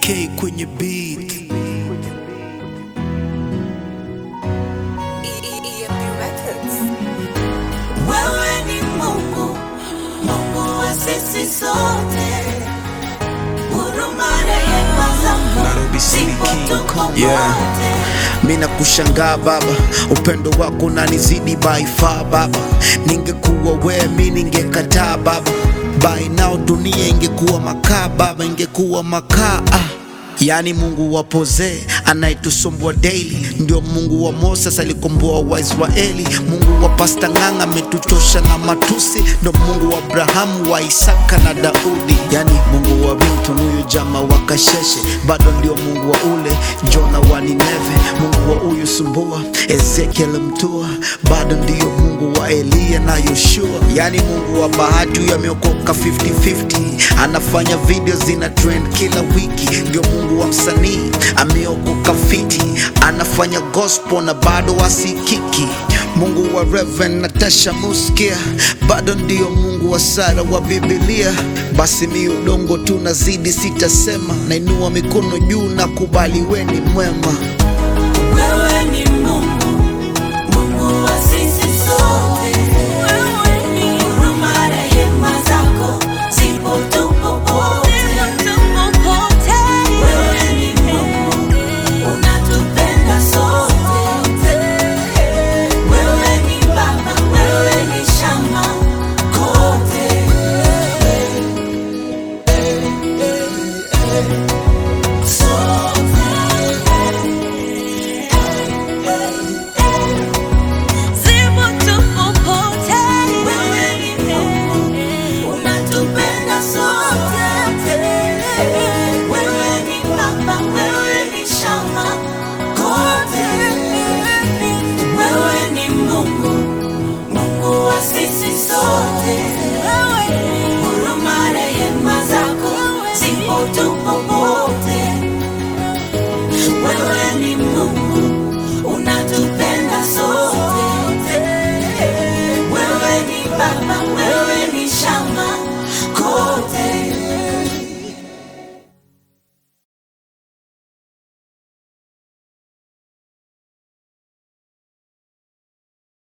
K kwenye beat. EMP Records. Wewe ni Mungu, Mungu wa sisi sote. Huruma rehema zako Nairobi City zipo King tuko Kong. Yeah. wote. Mina kushangaa baba, upendo wako unanizidi by far baba. Ningekuwa wewe mi ningekataa baba, by now dunia ingekuwa makaa baba, ingekuwa makaa ah. Yani Mungu wa Poze anayetusumbua daily, ndio Mungu wa Moses alikomboa Waisraeli. Mungu wa Pasta Ng'ang'a ametuchosha na matusi, ndio Mungu wa Abrahamu, wa Isaka na Daudi. Yani Mungu wa Milton, huyu jama wa Kasheshe, bado ndio Mungu wa ule Jona wa Nineve. Mungu wa huyu Sumbua, Ezekiel Mtua, bado ndio Mungu wa Eliya na Yoshua. Yani Mungu wa Bahati, huyu ameokoka 50-50, anafanya video zina trend kila wiki. Ndio Mungu wa msanii, ameokoka fiti, anafanya gospel na bado asikiki. Mungu wa Reverend Natasha Muskia, bado ndio Mungu wa Sara wa Biblia. Basi mi udongo tu nazidi, sitasema, nainua mikono juu na kubali, weni mwema.